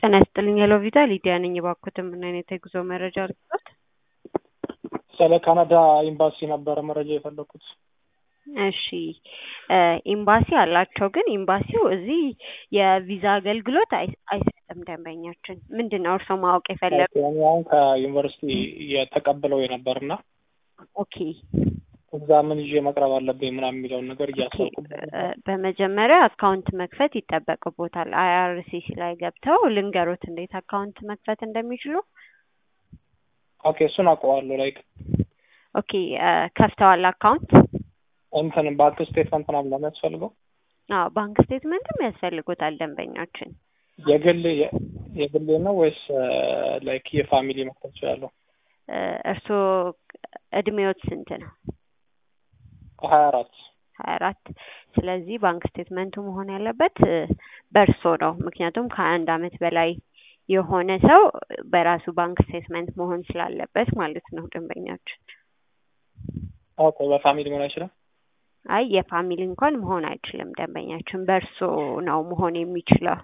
ጤና ይስጥልኝ ሄሎ ቪዛ ሊዲያ ነኝ። እባክዎትን ምን አይነት የጉዞ መረጃ ልስጥዎት? ስለ ካናዳ ኤምባሲ ነበረ መረጃ የፈለኩት። እሺ ኤምባሲ አላቸው፣ ግን ኤምባሲው እዚህ የቪዛ አገልግሎት አይ- አይሰጥም። ደንበኛችን ምንድን ነው እርስዎ ማወቅ የፈለጉ? እኔ አሁን ከዩኒቨርሲቲ የተቀበለው የነበርና ኦኬ እዛ ምን ይዤ መቅረብ አለብኝ ምናምን የሚለውን ነገር እያሰብኩ እ፣ በመጀመሪያ አካውንት መክፈት ይጠበቅቦታል። አይአርሲሲ ላይ ገብተው ልንገሮት እንዴት አካውንት መክፈት እንደሚችሉ። ኦኬ እሱን አውቀዋለሁ። ላይክ ኦኬ እ፣ ከፍተዋል አካውንት? እንትን ባንክ ስቴትመንት ምናምን ነው የሚያስፈልገው? አዎ ባንክ ስቴትመንትም ያስፈልጎታል ደንበኛችን። የግል የግሌ ነው ወይስ ላይክ የፋሚሊ መክፈት እችላለሁ? እ፣ እርስዎ እድሜዎት ስንት ነው? ሀያ አራት ሀያ አራት ስለዚህ ባንክ ስቴትመንቱ መሆን ያለበት እ፣ በእርሶ ነው። ምክንያቱም ከአንድ አመት በላይ የሆነ ሰው በራሱ ባንክ ስቴትመንት መሆን ስላለበት ማለት ነው ደንበኛችን። ኦኬ በፋሚሊ መሆን አይችልም? አይ የፋሚሊ እንኳን መሆን አይችልም ደንበኛችን፣ በእርሶ ነው መሆን የሚችለው።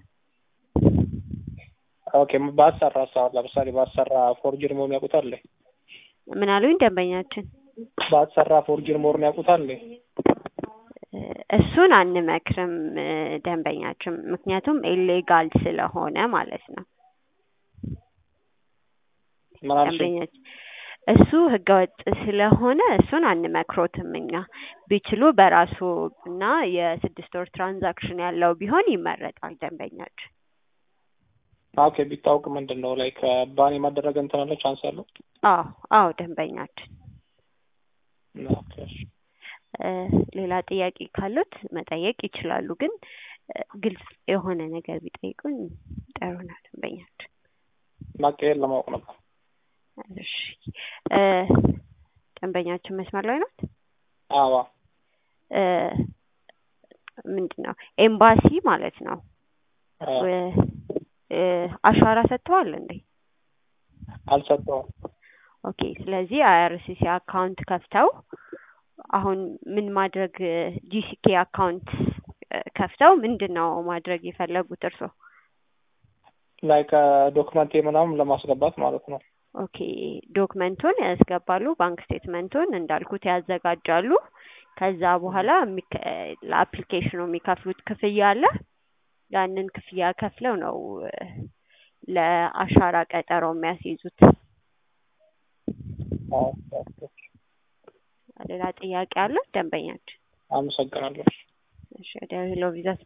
ኦኬ ባሰራ ሰዓት ለምሳሌ ባሰራ ፎርጅር መሆን ያውቁታል? ምን አሉኝ ደንበኛችን? ባሰራ ፎርጅር መሆን ያውቁታል? እ፣ እሱን አንመክርም እ፣ ደንበኛችን፣ ምክንያቱም ኢሌጋል ስለሆነ ማለት ነው ምን አልሽኝ? ደንበኛችን እሱ ህገወጥ ስለሆነ እሱን አንመክሮትም እኛ። ቢችሉ በራሱ እና የስድስት ወር ትራንዛክሽን ያለው ቢሆን ይመረጣል ደንበኛችን። ኦኬ ቢታወቅ ምንድን ነው ላይክ ባን የማደረግ እንትን አለ ቻንስ አለው? አዎ አዎ ደንበኛችን ኦኬ እሺ። እ፣ ሌላ ጥያቄ ካሉት መጠየቅ ይችላሉ፣ ግን እ፣ ግልጽ የሆነ ነገር ቢጠይቁን ጥሩ ነው ደንበኛችን። ማቀየር ለማወቅ ነበር። እሺ እ፣ ደንበኛችን መስመር ላይ ናት። አዋ እ፣ ምንድን ነው ኤምባሲ ማለት ነው አ፣ እ፣ እ፣ አሻራ ሰጥተዋል እንዴ? አልሰጠውም። ኦኬ ስለዚህ አይአርሲሲ አካውንት ከፍተው አሁን ምን ማድረግ ጂሲኬ አካውንት እ፣ ከፍተው ምንድን ነው ማድረግ የፈለጉት እርስዎ? ላይክ ዶክመንቴ ምናምን ለማስገባት ማለት ነው። ኦኬ ዶክመንቱን ያስገባሉ፣ ባንክ ስቴትመንቱን እንዳልኩት ያዘጋጃሉ። ከዛ በኋላ የሚከ- ለአፕሊኬሽኑ የሚከፍሉት ክፍያ አለ። ያንን ክፍያ ከፍለው ነው እ፣ ለአሻራ ቀጠሮ የሚያስይዙት። አዎ፣ ኦኬ። ሌላ ጥያቄ አለ ደንበኛችን? አመሰግናለሁ። እሺ ወደ ሄሎ ቪዛ